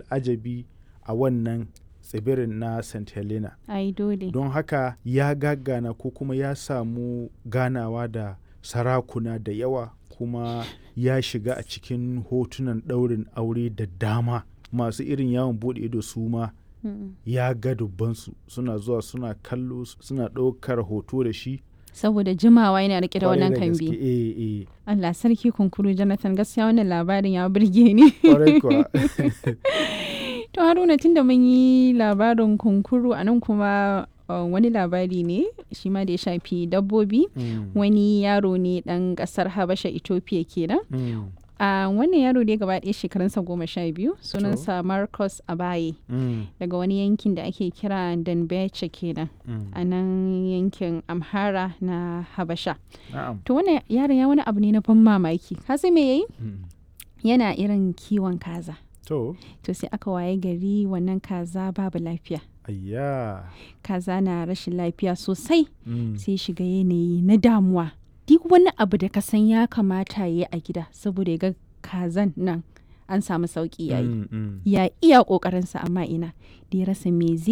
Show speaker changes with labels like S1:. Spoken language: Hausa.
S1: al'ajabi a wannan tsibirin na st helena
S2: ai dole
S1: don haka ya gagana ko kuma ya samu ganawa da sarakuna da yawa kuma ya shiga a cikin hotunan ɗaurin aure da dama masu irin yawon buɗe ido su ma
S2: Mm.
S1: ya ga dubbansu suna zuwa suna kallo suna ɗaukar hoto da shi
S2: saboda jimawa yana rike da
S1: Kwarai
S2: wannan
S1: gaske,
S2: kambi
S1: eh, eh,
S2: Allah sarki kunkuru Jonathan gaskiya wannan labarin ya burge ni
S1: kwarai kuwa.
S2: to Haruna tunda mun yi labarin kunkuru a nan kuma uh, wani labari ne shi ma da ya shafi dabbobi
S1: Mm,
S2: wani yaro ne dan kasar Habasha Ethiopia kenan
S1: mm,
S2: a wannan yaro dai gaba ɗaya shekarunsa goma sha biyu sunansa Marcus Abaye
S1: mm,
S2: daga wani yankin da ake kira Danbeche kenan
S1: mm.
S2: a nan yankin Amhara na Habasha
S1: Na'am.
S2: to wannan yaron ya wani abu ne na ban mamaki ka san me yayi
S1: Mm.
S2: yana irin kiwon kaza
S1: To,
S2: to sai aka waye gari wannan kaza babu lafiya
S1: ayya.
S2: kaza na rashin lafiya sosai
S1: Mm,
S2: sai shiga yanayi na damuwa duk wani abu da ka san ya kamata ya yi a gida saboda ya ga kazan nan an samu sauki yayi
S1: mm, mm.
S2: ya iya ƙoƙarinsa amma ina da ya rasa me zai